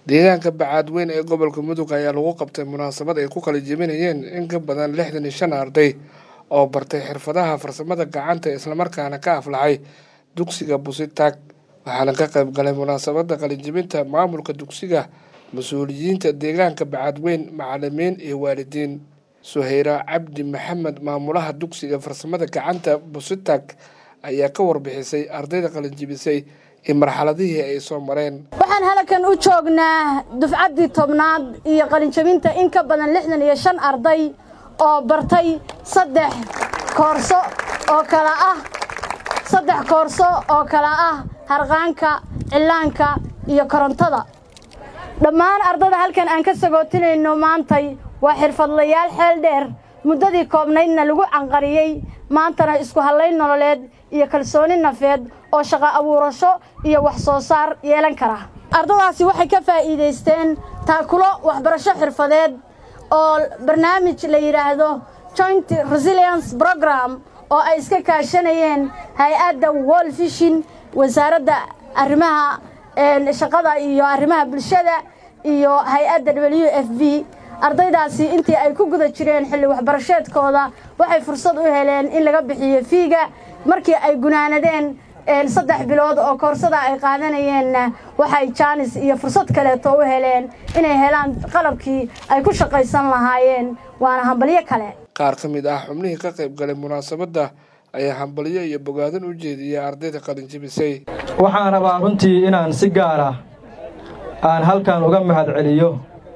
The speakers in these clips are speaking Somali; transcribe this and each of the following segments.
deegaanka bacaadweyn ee gobolka mudug ayaa lagu qabtay munaasabad ay ku kala jebinayeen in ka badan lixdan iyo shan arday oo bartay xirfadaha farsamada gacanta islamarkaana ka aflaxay dugsiga busitaag waxaana ka qayb galay munaasabada qalinjebinta maamulka dugsiga mas-uuliyiinta deegaanka bacaadweyn macalimiin iyo waalidiin suheyra cabdi maxamed maamulaha dugsiga farsamada gacanta busitaag ayaa ka warbixisay ardayda qalinjebisay iyo marxaladihii ay soo mareen waxaan halkan u joognaa dufcaddii tobnaad iyo qalinjabinta in ka badan lixdan iyo shan arday oo bartay saddex koorso oo kala ah saddex koorso oo kala ah harqaanka cillaanka iyo korontada dhammaan ardada halkan aan ka sagootinayno maantay waa xirfadlayaal xeel dheer muddadii koobnaydna lagu canqariyey maantana isku hallayn nololeed iyo kalsooni nafeed oo shaqo abuurasho iyo wax soo saar yeelan kara ardadaasi waxay ka faa'iidaysteen taakulo waxbarasho xirfadeed oo barnaamij la yidhaahdo joint resilience program oo ay iska kaashanayeen hay-adda wol fishin wasaaradda arrimaha shaqada iyo arrimaha bulshada iyo hay-adda w f b ardaydaasi intii ay ku guda jireen xilli waxbarasheedkooda waxay fursad u heleen in laga bixiyo fiiga markii ay gunaanadeen saddex bilood oo koorsada ay qaadanayeenna waxay jaanis iyo fursad kaleeto u heleen inay helaan qalabkii ay ku shaqaysan lahaayeen waana hambalyo kale qaar ka mid ah xubnihii ka qayb galay munaasabadda ayaa hambalyo iyo bogaadan u jeediyey ardayda qalinjebisay waxaan rabaa runtii inaan si gaar ah aan halkan uga mahad celiyo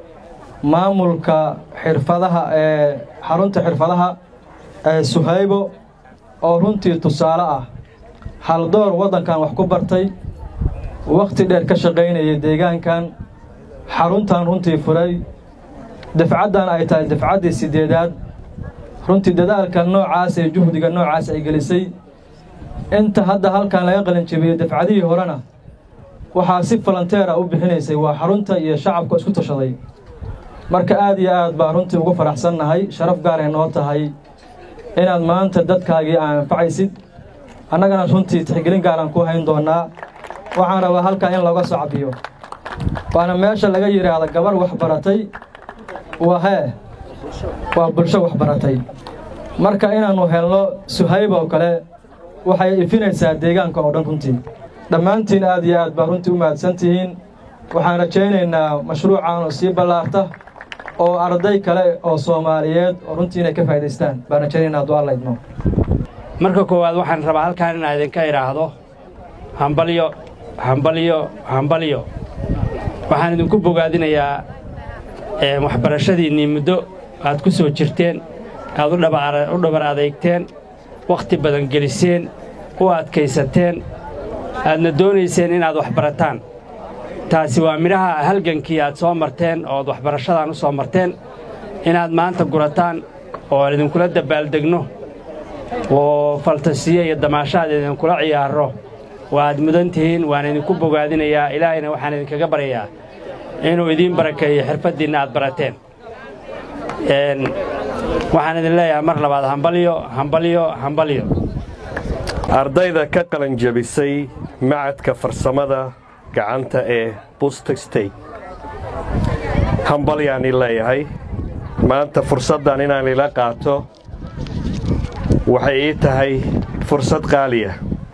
maamulka xirfadaha ee xarunta xirfadaha ee suhaybo oo runtii tusaale ah haldoor waddankan wax ku bartay wakhti dheer ka shaqaynayay deegaankan xaruntan runtii furay dafcaddan ay tahay dafcaddii siddeedaad runtii dadaalka noocaas ee juhdiga noocaas ay gelisay inta hadda halkan laga qalinjebiyey dafcadihii horena waxaa si falanteera u bixinaysay waa xarunta iyo shacabka isku tashaday marka aad iyo aad baa runtii ugu faraxsannahay sharaf gaaray noo tahay inaad maanta dadkaagii aa anfacaysid annagana runtii tixgelin gaaraan ku hayn doonnaa waxaan rabaa halkan in looga soo cabiyo waana meesha laga yidhaahda gabarh waxbaratay waa hee waa bulsho waxbaratay marka inaannu helno suhayba oo kale waxay ifinaysaa deegaanka oo dhan runtii dhammaantiin aad iyo aad baa runtii u mahadsan tihiin waxaan rajaynaynaa mashruucan oo sii ballaarta oo arday kale oo soomaaliyeed oo runtii inay ka faa'idaystaan baan rajaynaynaa hadduu alla idmo marka koowaad waxaan rabaa halkaan inaan idinka idhaahdo hambalyo hambalyo hambalyo waxaan idinku bogaadinayaa waxbarashadiinnii muddo aad ku soo jirteen aad u dhabar adeygteen wakhti badan geliseen u adkaysateen aadna doonayseen inaad wax barataan taasi waa midhaha halgankii aad soo marteen ood waxbarashadan u soo marteen inaad maanta gurataan oo aan idinkula dabbaaldegno oo faltasiyo iyo damaashaad idinkula ciyaarro waaad mudan tihiin waan idinku bogaadinayaa ilaahayna waxaan idinkaga baryayaa inuu idiin barakeeyo xirfaddiinna aad barateen waxaan idin leeyahay mar labaad hambalyo hambalyo hambalyo ardayda ka qalanjabisay macadka farsamada gacanta ee busta stey hambalyaan i leeyahay maanta fursaddan inaan ila qaato waxay ii tahay fursad qaaliya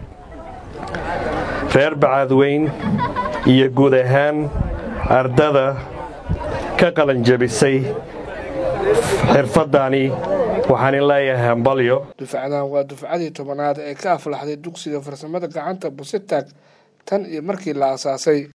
reer bacaadweyn iyo guud ahaan ardada ka qalanjabisay xirfaddaani waxaan in leeyahay hambalyo dufcadan waa dufcadii tobanaad ee ka aflaxday dugsiga farsamada gacanta busitaag tan iyo markii la asaasay